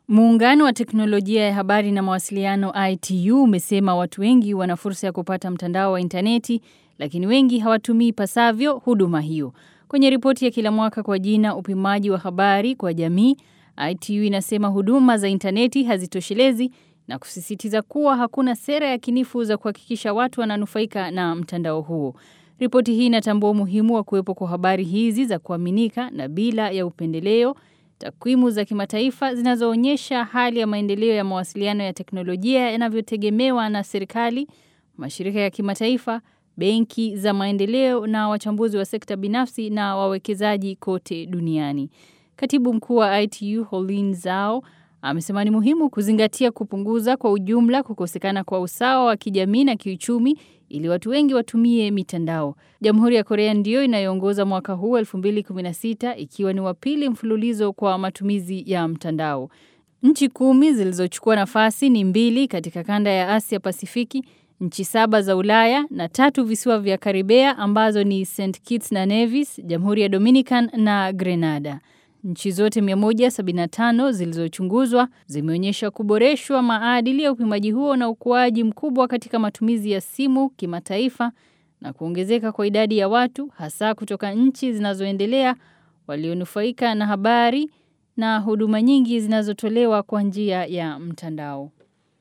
Muungano wa teknolojia ya habari na mawasiliano ITU umesema watu wengi wana fursa ya kupata mtandao wa intaneti, lakini wengi hawatumii pasavyo huduma hiyo. Kwenye ripoti ya kila mwaka kwa jina upimaji wa habari kwa jamii, ITU inasema huduma za intaneti hazitoshelezi na kusisitiza kuwa hakuna sera ya kinifu za kuhakikisha watu wananufaika na mtandao huo. Ripoti hii inatambua umuhimu wa kuwepo kwa habari hizi za kuaminika na bila ya upendeleo, takwimu za kimataifa zinazoonyesha hali ya maendeleo ya mawasiliano ya teknolojia yanavyotegemewa na serikali, mashirika ya kimataifa, benki za maendeleo na wachambuzi wa sekta binafsi na wawekezaji kote duniani. Katibu mkuu wa ITU Holin Zhao amesema ni muhimu kuzingatia kupunguza kwa ujumla kukosekana kwa usawa wa kijamii na kiuchumi ili watu wengi watumie mitandao. Jamhuri ya Korea ndiyo inayoongoza mwaka huu 2016 ikiwa ni wa pili mfululizo kwa matumizi ya mtandao. Nchi kumi zilizochukua nafasi ni mbili katika kanda ya Asia Pasifiki, nchi saba za Ulaya na tatu visiwa vya Karibea ambazo ni St. Kitts na Nevis, Jamhuri ya Dominican na Grenada. Nchi zote 175 zilizochunguzwa zimeonyesha kuboreshwa maadili ya upimaji huo na ukuaji mkubwa katika matumizi ya simu kimataifa na kuongezeka kwa idadi ya watu hasa kutoka nchi zinazoendelea walionufaika na habari na huduma nyingi zinazotolewa kwa njia ya mtandao.